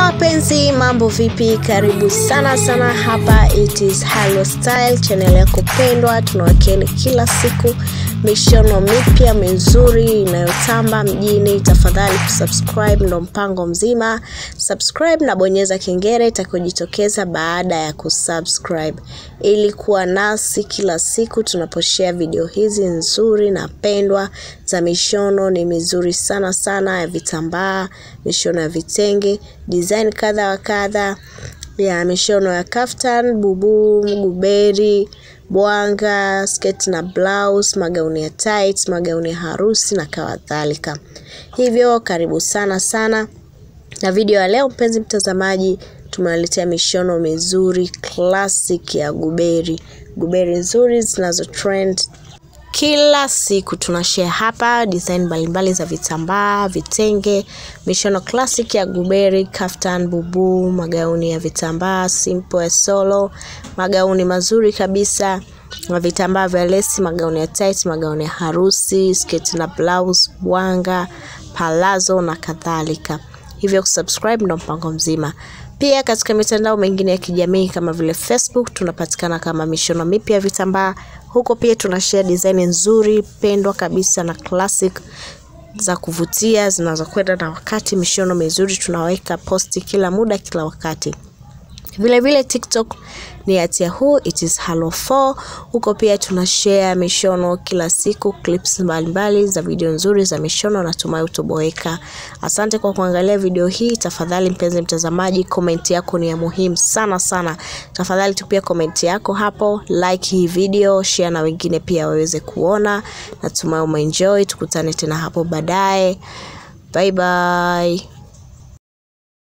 wapenzi mambo vipi karibu sana sana hapa it is Halo Style channel yako pendwa tunawakeni kila siku mishono mipya mizuri inayotamba mjini tafadhali kusubscribe ndo mpango mzima subscribe na bonyeza kengele itakayojitokeza baada ya kusubscribe ili kuwa nasi kila siku tunaposhare video hizi nzuri na pendwa za mishono ni mizuri sana sana ya vitambaa mishono ya vitenge design kadha wa kadha ya mishono ya kaftan bubu guberi bwanga sketi na blouse magauni ya tight magauni ya harusi na kadhalika hivyo karibu sana sana na video ya leo mpenzi mtazamaji tumewaletea mishono mizuri classic ya guberi guberi nzuri zinazo trend kila siku tunashare hapa design mbalimbali za vitambaa vitenge mishono classic ya guberi kaftan bubu magauni ya vitambaa simple ya solo magauni mazuri kabisa na vitambaa vya lesi magauni ya tight magauni ya harusi sketi na blouse bwanga palazo na kadhalika hivyo kusubscribe ndo mpango mzima pia katika mitandao mengine ya kijamii kama vile facebook tunapatikana kama mishono mipya ya vitambaa huko pia tunashare design nzuri pendwa kabisa na classic za kuvutia zinazokwenda na wakati mishono mizuri tunaweka posti kila muda kila wakati vile vile tiktok ni at yahoo it is halo 4 huko pia tuna share mishono kila siku clips mbalimbali za video nzuri za mishono natumai utoboeka asante kwa kuangalia video hii tafadhali mpenzi mtazamaji komenti yako ni ya muhimu sana sana tafadhali tupia komenti yako hapo like hii video share na wengine pia waweze kuona natumai umeenjoy tukutane tena hapo baadaye bye bye